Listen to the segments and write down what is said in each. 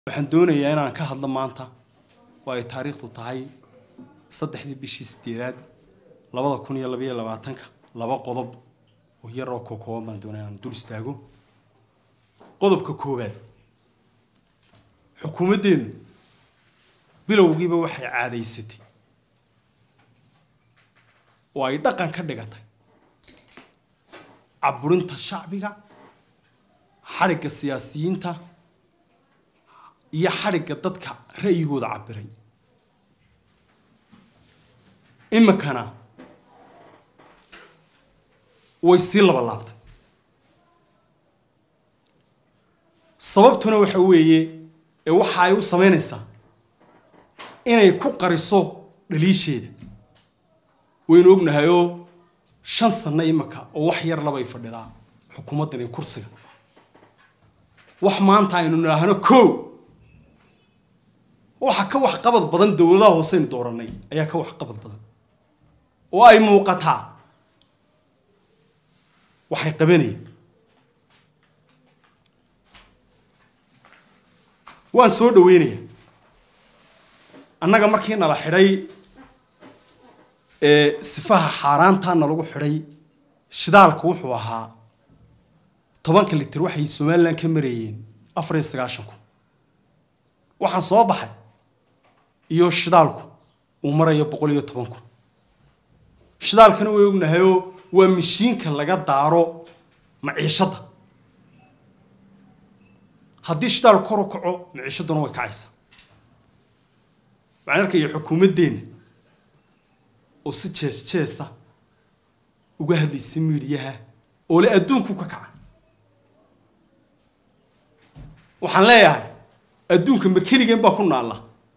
waxaan doonayaa inaan ka hadlo maanta oo ay taariikhdu tahay saddexdii bishii sideedaad labada kun iyo labaiyo labaatanka laba qodob oo yar oo kokooban baan doonaya inaan dul istaago qodobka koowaad xukuumaddeenu bilowgiiba waxay caadaysatay oo ay dhaqan ka dhigatay caburinta shacbiga xadhigga siyaasiyiinta iyo xadhigga dadka ra'yigooda cabiray iminkana way sii laba laabtay sababtuna waxa weeye ee waxa ay u samaynaysaa inay ku qariso dhaliisheeda waynu ognahayoo shan sanno iminka oo wax yar labay fadhidaa xukuumaddani kursiga wax maanta aynu nidhaahno ko waxa ka waxqabad badan dowladaha hooseynu dooranay ayaa ka waxqabad badan oo ay muuqataa waxay qabanayeen waan soo dhaweynaya annaga markii nala xidhay sifaha xaaraantaana lagu xidhay shidaalku wuxuu ahaa tobanka litir waxay somalilan ka marayeen afar iyo sagaashan kun waxaan soo baxay iyo shidaalku uu marayo boqol iyo toban kun shidaalkana way ognahayoo waa mishiinka laga daaro maciishadda haddii shidaal kor u kaco maciishadduna way kacaysaa waxaan arkaya xukuumaddeenna oo si jees jeesa uga hadlaysa miidhiyaha oo le adduunku ka kaca waxaan leeyahay adduunka ma keligeen baa ku naalla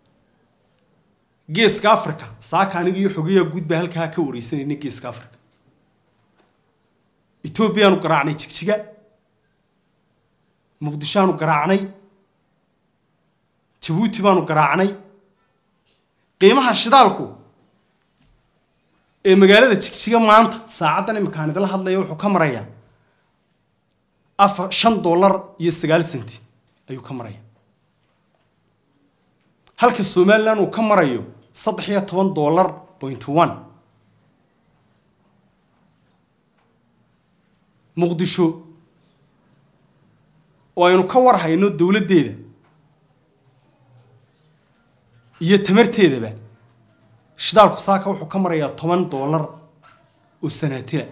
geeska africa saaka aniga iyo xogeyaa guud baa halkaa ka wareysanayna geeska africa etoobiyaanu garaacnay jigjiga muqdishoaanu garaacnay jabuuti baanu garaacnay qiimaha shidaalku ee magaalada jigjiga maanta saacaddan iminkaan idila hadlaya wuxuu ka marayaa afar shan dollar iyo sagaal centi ayuu ka maraya halka somalilan uu ka marayo saddex iyo toban dollar point one muqdisho oo aynu ka war hayno dowladdeeda iyo tamarteedaba shidaalku saaka wuxuu ka marayaa toban dollar oo sanaatira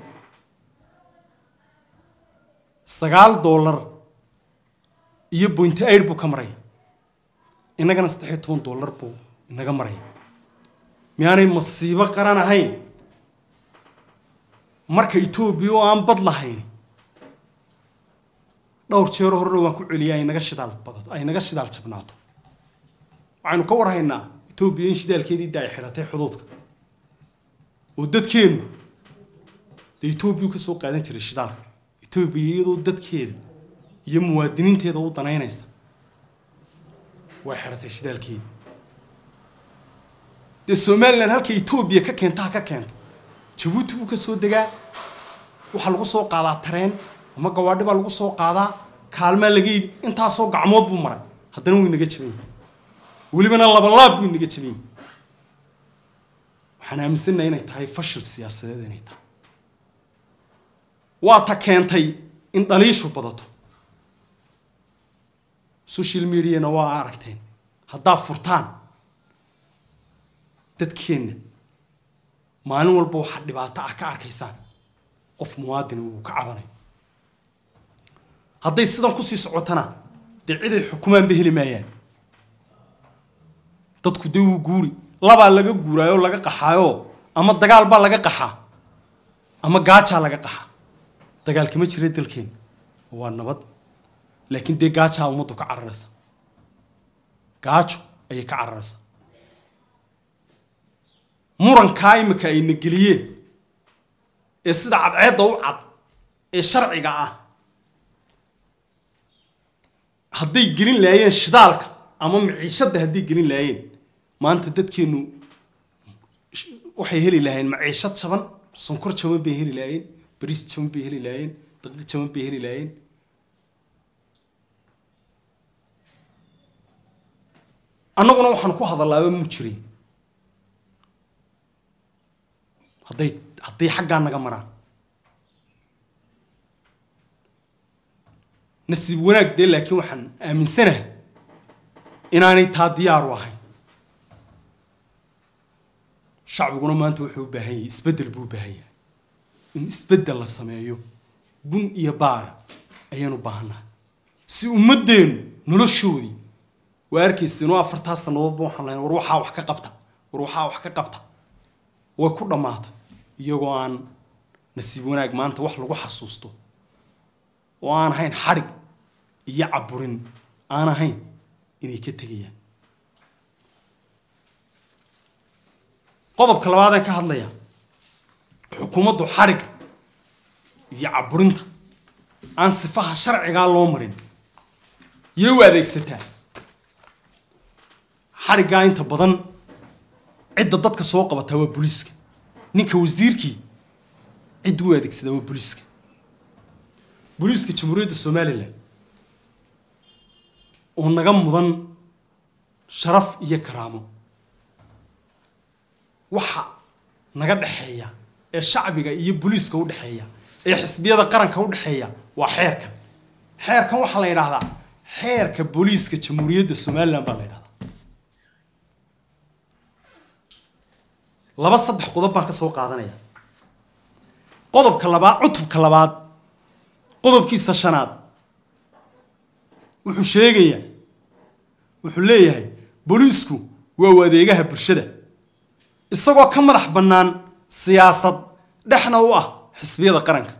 sagaal dollar iyo bointi air buu ka maraya innagana saddex iyo toban dollar buu inaga maraya miyaanay masiibo qaran ahayn marka etoobiya oo aan bad lahayn dhowr jeero horena waan ku celiyaa ay naga shidaal badato ay naga shidaal jabnaato waxaynu ka war haynaa etoobiya in shidaalkeedii da ay xidhatay xuduudka oo dadkeennu dee etoobiya ka soo qaadan jiray shidaalka etoobiya iyadoo dadkeeda iyo muwaadiniinteeda u danaynaysa way xidhatay shidaalkeeda dee somalilan halka etoobiya ka keenta ha ka keento jabuuti buu ka soo degaa waxaa lagu soo qaadaa tareen ama gawaadhi baa lagu soo qaadaa kaalmaa laga iibi intaasoo gacmood buu maray haddana wuu inaga jabany welibana labalaab buu inaga jabany waxaan aaminsannaha inay tahay fashil siyaasadeed inay tahay waa ta keentay in dhaliishu badato social mediana waa aragteen haddaa furtaan dadkeenna maalin walba waxaa dhibaato ah ka arkaysaan qof muwaadini uu ka cabanayo hadday sidan kusii socotana dee ciday xukumaanba heli maayaan dadku dee wuu guuri labaa laga guuraayoo laga qaxaayoo ama dagaal baa laga qaxaa ama gaajaa laga qaxaa dagaal kama jira dalkeen waa nabad laakiin dee gaajaa ummaddu ka cararaysa gaajo ayay ka cararaysaa murankaa imika ayna geliyeen ee sida cadceedda u cad ee sharciga ah hadday gelin laayeen shidaalka ama maciishadda hadday gelin laayeen maanta dadkeennu waxay heli lahaayeen maciishad jaban sonkor jaban bay heli laayeen bariis jaban bay heli laayeen daqiiq jaban bay heli laayeen annaguna waxaan ku hadallaaba mu jirin hadday hadday xaggaa naga maraan nasiib wanaag dee laakiin waxaan aaminsanahay inaanay taa diyaaru ahayn shacbiguna maanta wuxuu u baahan yahay isbeddel buu u baahan yahay in isbeddel la sameeyo gun iyo baara ayaan u baahannahay si ummaddeenu noloshoodii waa arkaysa inuu afartaa sannadoodba waxaan lahayn war waxaa wax ka qabta war waxaa wax ka qabta way ku dhammaatay iyagoo aan nasiib wanaag maanta wax lagu xasuusto oo aan ahayn xadhig iyo caburin aan ahayn inay ka tegayaan qodobka labaadaan ka hadlaya xukuumaddu xadhigga iyo caburinta aan sifaha sharcigaa loo marin yay u adeegsataa xadhiggaa inta badan cidda dadka soo qabataa waa booliiska ninka wasiirkii cidda u adeegsadaa waa booliiska booliiska jamhuuriyadda somalilan oo naga mudan sharaf iyo karaamo waxa naga dhexeeya ee shacbiga iyo booliiska u dhexeeya ee xisbiyada qaranka u dhexeeya waa xeerkan xeerkan waxaa la yidhaahdaa xeerka booliiska jamhuuriyadda somalilan baa la yidhahdaa laba saddex qodob baan ka soo qaadanaya qodobka labaad cutubka labaad qodobkiisa shanaad wuxuu sheegayaa wuxuu leeyahay booliisku waa u adeegaha bulshada isagoo ka madax bannaan siyaasad dhexna u ah xisbiyada qaranka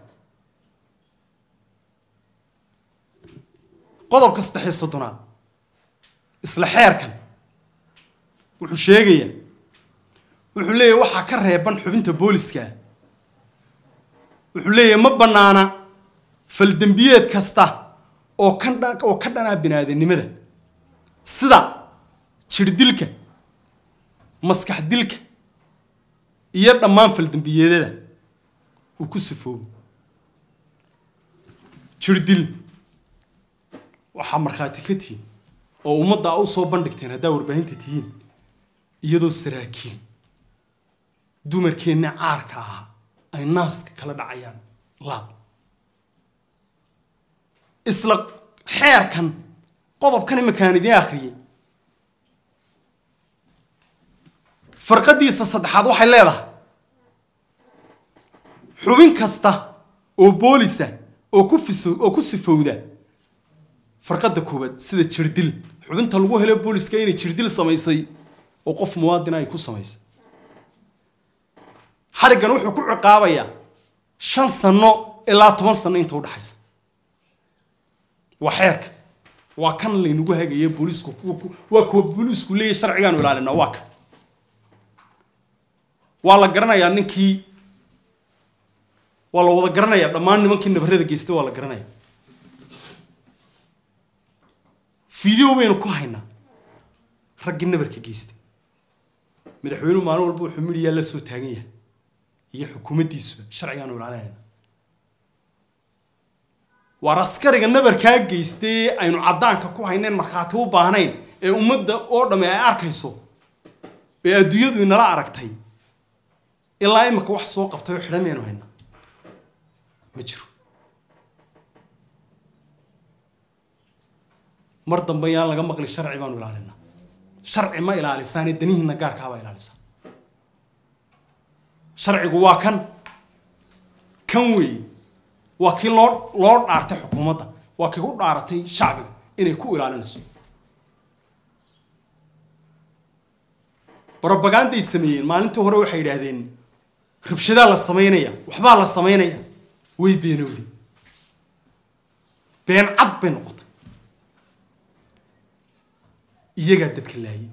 qodobka saddex iyo soddonaad isla xeerkan wuxuu sheegayaa wuxuu leeyahay waxaa ka reeban xubinta booliska wuxuu leeyahay ma bannaana faldembiyeed kasta oo ka oo ka dhanaa biniaadanimada sida jirdilka maskax dilka iyo dhammaan faldembiyeedada uu ku sifoobo jirdil waxaa markhaati ka tihiin oo ummadda a u soo bandhigteen haddaa warbaahinta tihiin iyadoo saraakiil dumarkeenna caarka ahaa ay naaska kala dhacayaan laab isla xeerkan qodobkan imakaan idiin akhriyay farqadiisa saddexaad waxay leedahay xubin kasta oo boolisa oo ku fiso oo ku sifowda farqadda koowaad sida jirdil xubinta lagu helo booliska inay jirdil samaysay oo qof muwaadina ay ku samaysay xariggan wuxuu ku ciqaabayaa shan sano ilaa toban sano inta udhaxaysa waa xeerka waa kan laynagu hagaye booliisku waa kuwa booliisku leeyahy sharcigaanu ilaalina waa kan waa la garanayaa ninkii waa la wada garanayaa dhammaan nimankii nabarada geystay waa la garanaya video baynu ku haynaa raggii nabarka geystay madaxweynuhu maalin walba wuxuu midhiyaa la soo taagan yahay iyo xukuumaddiisuba sharcigaanu ilaalinayna waar askariga nabarkaa geystay aynu caddaanka ku haynayn markhaati u baahnayn ee ummadda oo dhamme ay arkayso ee adduunyadu inala aragtay ilaa imika wax soo qabtay oo xidhan maynu haynaa ma jiro mar dambe yaan laga maqli sharci baanu ilaalinaa sharci ma ilaalisaane danihiina gaarkaabaa ilaalisaa sharcigu waa kan kan weeye waa kii loo loo dhaartay xukuumadda waa kii u dhaaratay shacbiga inay ku ilaalinayso robaganday sameeyeen maalintii hore waxay yidhaahdeen rabshadaa la samaynaya waxbaa la samaynaya way beenowday been cad bay noqotay iyagaa dadka laayay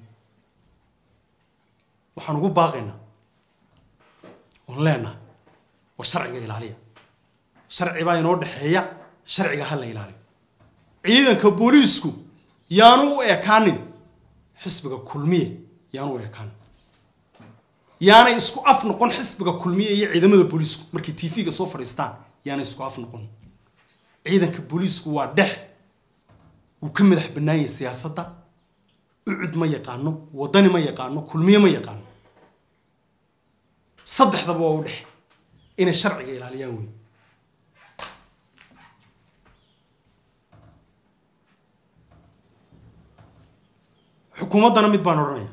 waxaan ugu baaqaynaa oon leenahay war sharciga ilaaliya sharci baa inoo dhexeeya sharciga ha la ilaaliyo ciidanka booliisku yaanu u ekaanin xisbiga kulmiye yaanu u ekaanin yaanay isku af noqon xisbiga kulmiye iyo ciidamada booliisku markay tv-ga soo fadhiistaan yaanay isku af noqon ciidanka booliisku waa dhex wuu ka madax bannaanyay siyaasadda ucud ma yaqaano wadani ma yaqaano kulmiye ma yaqaano saddexdaba waa u dhexe inay sharciga ilaaliyaan wey xukuumaddana mid baan odhanaya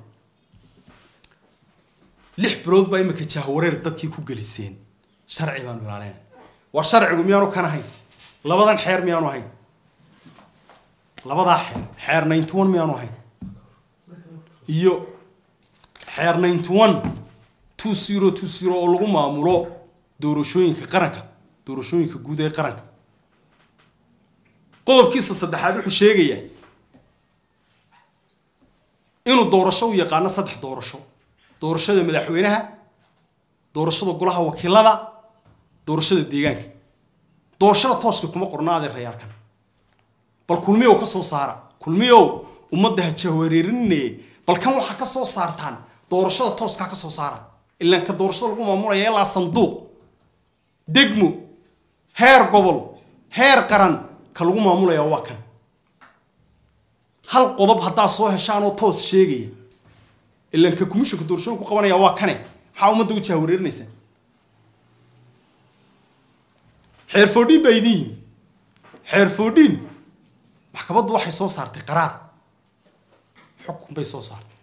lix bilood baa imika jahwareer dadkii ku geliseen sharci baanu ilaalinaya war sharcigu miyaanu kan ahayn labadan xeer miyaanu ahayn labadaa xeer xeer ninety one miyaanu ahayn iyo xeer ninety one two zero two zero oo lagu maamulo doorashooyinka qaranka doorashooyinka guud ee qaranka qodobkiisa saddexaad wuxuu sheegayaa inuu doorasho u yaqaano saddex doorasho doorashada madaxweynaha doorashada golaha wakiilada doorashada deegaanka doorashada tooska kuma qorna adeerayaalkan bal kulmiyow ka soo saara kulmiyow ummadda ha jahwareerinaye bal kan waxaa ka soo saartaan doorashada tooskaa ka soo saara ilaan ka doorashada lagu maamulaya ilaa sanduuq degmo heer gobol heer qaran ka lagu maamulaya waa kan hal qodob haddaa soo heshaan oo toos sheegaya ilaan ka commissionka doorashada ku qabanaya waa kane maxaa ummadda u jahwareerinaysaa xeer foodhiin baa idin yimi xeer foodhiin maxkamaddu waxay soo saartay qaraar xukun bay soo saartay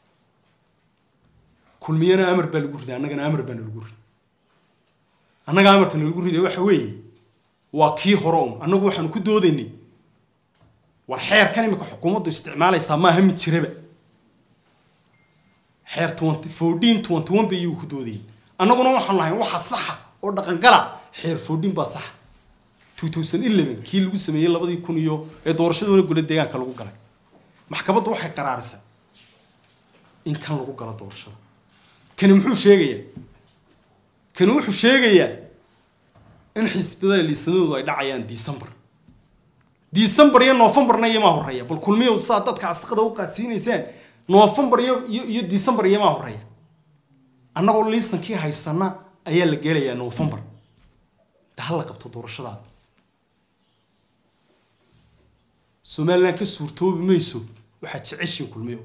kulmiyana amar baa lagu riday annagana amar baa nalagu riday annaga amarka nalagu riday waxa weeye waa kii hore un annagu waxaanu ku doodaynay war xeerkan imika xukuumaddu isticmaalaysaa maaha mid jiraba xeer twenty fourteen twenty one bay iyagu ku doodayeen annaguna waxaan lahayn waxa saxa oo dhaqangala xeer fourteen baa saxa two thousand eleven kii lagu sameeyey labadii kun iyo ee doorashadooda gole deegaanka lagu galay maxkamaddu waxay qaraarisay in kan lagu galo doorashada kani muxuu sheegayaa kani wuxuu sheegayaa in xisbiyada liisanadoodu ay dhacayaan december december iyo novemberna iyomaa horeeya bal kulmiyow saa dadka asqada u qaadsiinaysaan november iyo iyo iyo december iyomaa horeeya annagoo liisankii haysana ayaa la gelayaa november de ha la qabto doorashadaada somalilan ka suurtoobi mayso waxaad jeceshiin kulmiyo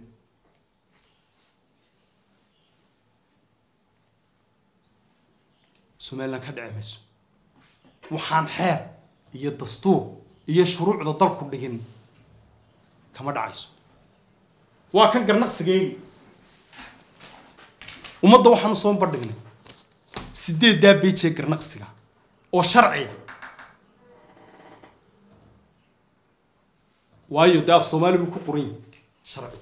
somalilan ka dhici mayso waxaan xeer iyo dastuur iyo shuruucda dalku dhigin kama dhacayso waa kan garnaqsigeegi ummadda waxaanu soo bandhignay sideeddaa beejee garnaqsiga oo sharciya waayo dee af soomaali buu ku qoran yahi sharci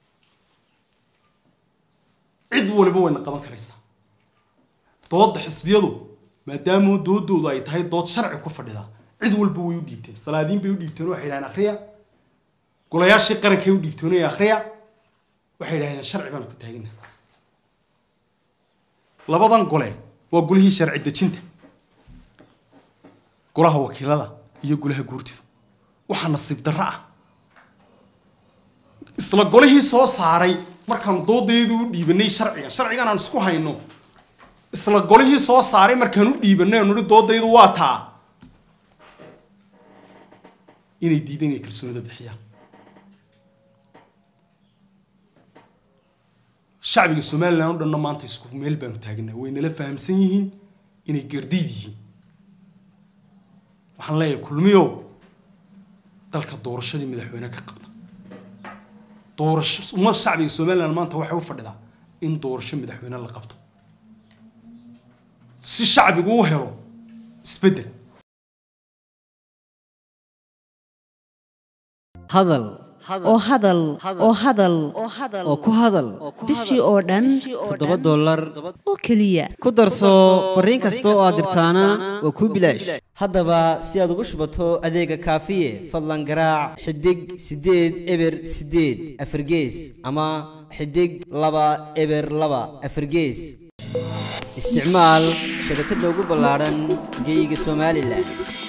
cid waliba wayna qaban karaysaa doodda xisbiyadu maadaama doodoodu ay tahay dood sharci ku fadhida cid walba way u dhiibteen salaadiin bay u dhiibteen waxay yidhahdeen akhriya golayaashii qarankay u dhiibtoonaya akhriya waxay yidhahdeen sharci baan ku taagina labadan gole waa golihii sharci dejinta golaha wakiilada iyo golaha guurtidu waxaa nasiib darro ah isla golihii soo saaray markaan doodeedu u dhiibanay sharcigan sharcigan aan isku hayno isla golihii soo saaray markaan u dhiibanay aan nihi doodaydu waa taa inay diideen inay kalsoonida bixiyaan shacbiga somalilan o dhanna maanta isku meel baanu taagnaa way nala fahamsan yihiin inay gardiid yihiin waxaan leeyahay kulmiyow dalka doorashadii madaxweyne ka qabta doorasho ummad shacbiga somalilan maanta waxay u fadhidaa in doorasho madaxweyne la qabto si shacbigu u helo isbeddel hadal oo hadal oo hadal oo ku hadal bishii oo dhan toddoba dollar oo keliya ku darso fariin kasta oo aad dirtaana waa kuu bilaash haddaba si aad ugu shubato adeega kaafiye fadlan garaac xidig siddeed eber siddeed afargees ama xidig laba eber laba afargees isticmaal shabakadda ugu ballaadhan geyga somalilan